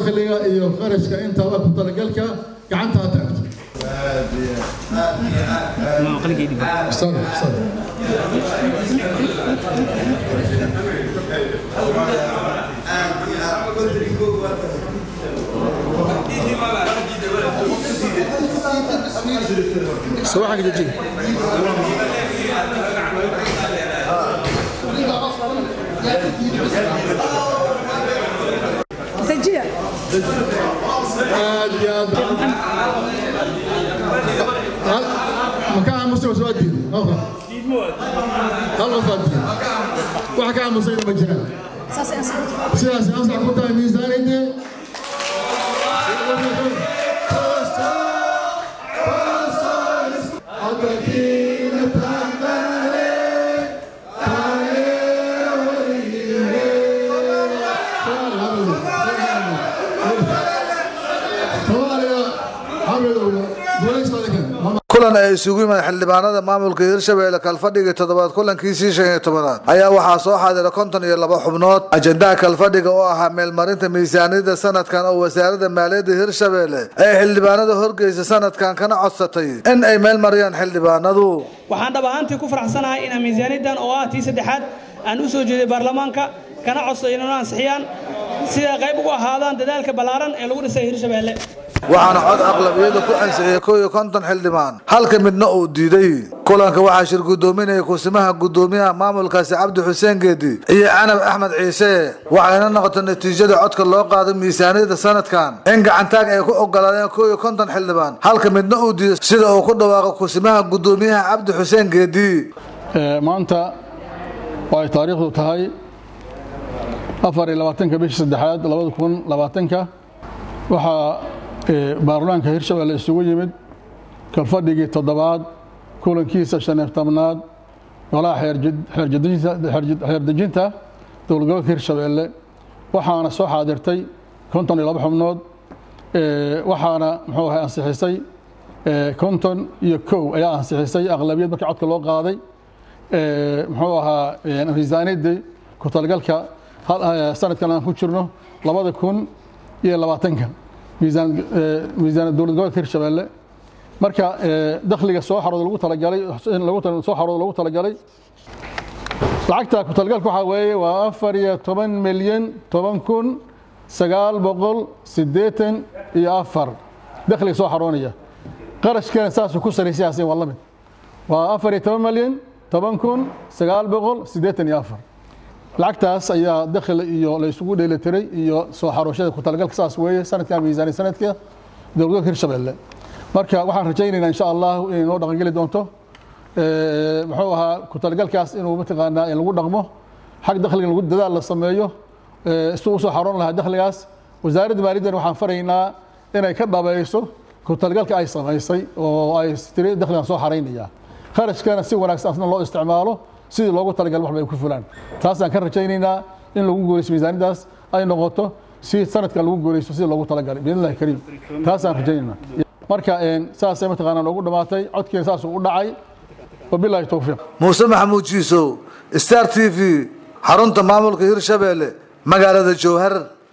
dakhliga iyo qarashka intaba ku talagalka gacanta ha taagto Sorry, sorry. صباحك دجي دجيه aad iyo aad Hal- makaa aamusa waa soo diiday halka hal qof aa diiday waxa ka aamusayna ma jiraan ساسي اسكت sidaas ansax ku tahay miisaaniyadii kulan ay isugu yimaad xildhibaanada maamulka hirshabelle kalfadhiga toddobaad kulankiisii shan iyo tobanaad ayaa waxaa soo xaadira konton iyo laba xubnood ajendaha kalfadhiga oo ahaa meelmarinta miisaaniyada sanadkan oo wasaaradda maaliyadda hirshabelle ay xildhibaanada horgeysa sanadkan kana codsatay in ay meel mariyaan xildhibaanadu waxaan dhab ahaantii ku faraxsanahay inaan miisaaniyaddan oo ah tii saddexaad aan u soo jeeday baarlamaanka kana codsaday inay ansixiyaan sida qayb ugu ahaadaan dadaalka ballaaran ee lagu dhisay hirshabeelle waxaana cod aqlabiyada ku ansixiyay kow iyo konton xildhibaan halka midna uu diiday kulanka waxaa shir gudoominaya kusimaha gudoomiyaha maamulkaasi cabdi xuseen geedi iyo canab axmed ciise waxayna noqotay natiijada codka loo qaaday miisaaniyada sanadkan in gacantaag ay ku ogolaadeen kow iyo konton xildhibaan halka midna uu diiday sida uu ku dhawaaqo kusimaha gudoomiyaha cabdi xuseen geedi maanta oo ay taariikhdu tahay afar iyo labaatanka bishii saddexaad labada kun labaatanka waxaa baarlamaanka hirshabelle isugu yimid kalfadhigii toddobaad kulankiisa shan iyo tobnaad golaha xeerdejinta dowlad gobolka hirshabelle waxaana soo xaadirtay konton iyo laba xubnood waxaana muxuu ahay ansixisay konton iyo kow ayaa ansixisay aqlabiyad markii codka loo qaaday muxuu ahaa miisaaniyaddii ku talagalka sanadkan aan ku jirno labada kun iyo labaatanka miisaan miisaan dowlad gobolka hirshabelle marka dakhliga soo xarooda lagu talagalay in lagu soo xarooda lagu talagalay lacagta ku talagalka waxaa weeye waa afar iyo toban milyan toban kun sagaal boqol siddeetan iyo afar dakhliga soo xaroonaya qarashkeena saasuu ku saraysayaasi waa la mid waa afar iyo toban milyan toban kun sagaal boqol siddeetan iyo afar lacagtaas ayaa dakhli iyo la isugu dheelitiray iyo soo xarooshada ku talagalka saas weeye sanadkan miisaani sanadka dowladgobolka hirshabelle marka waxaan rajaynaynaa insha allah inay noo dhaqangeli doonto muxuu ahaa ku talagalkaas inuu mataqaanaa in lagu dhaqmo xag dakhliga lagu dadaal la sameeyo si usoo xaroon lahaa dakhligaas wasaaradda maaliyaddan waxaan faraynaa inay ka dhabayso ku talagalka ay samaysay oo ay tiri dakhligan soo xaraynaya kharashkana si wanaagsan asna loo isticmaalo sidii loogu talagal waxba ay ku fulaan taasaan ka rajaynaynaa in lagu guulaysto miisaaniyadaas ay noqoto si sanadka lagu guulaysto sidii loogu talagalay biidnillahi kariim taasaan rajaynaynaa marka saasay mataqaanaa noogu dhammaatay codkiina saasuu u dhacay wabilaahi towfiiq muuse maxamuud jiisow star t v xarunta maamulka hirshabelle magaalada jowhar